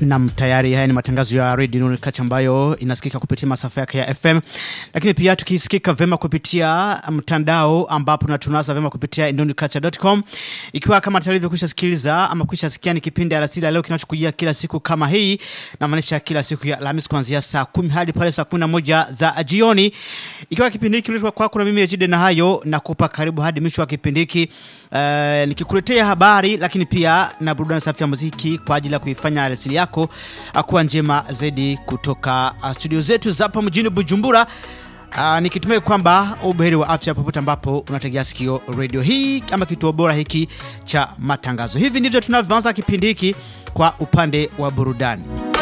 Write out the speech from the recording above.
Nam, tayari haya ni matangazo ya Radio Nuru Kacha ambayo inasikika kupitia masafa yake ya FM, lakini pia tukisikika vema kupitia mtandao ambapo natunaza vema kupitia nurkacha.com. Ikiwa kama tayari kwisha sikiliza ama kwisha sikia, ni kipindi alasiri leo kinachokujia kila siku kama hii, na maanisha kila siku ya Alhamisi kuanzia saa kumi hadi pale saa kumi na moja za jioni. Ikiwa kipindi hiki kiletwa kwako na mimi Ejide na hayo nakupa karibu hadi mwisho wa kipindi hiki uh, nikikuletea habari lakini pia na burudani safi ya muziki kwa ajili ya kuifanya alasiri yako kuwa njema zaidi kutoka uh, studio zetu za hapa mjini Bujumbura. Uh, nikitumai kwamba ubuheri wa afya popote ambapo unategea sikio radio hii ama kituo bora hiki cha matangazo. Hivi ndivyo tunavyoanza kipindi hiki kwa upande wa burudani.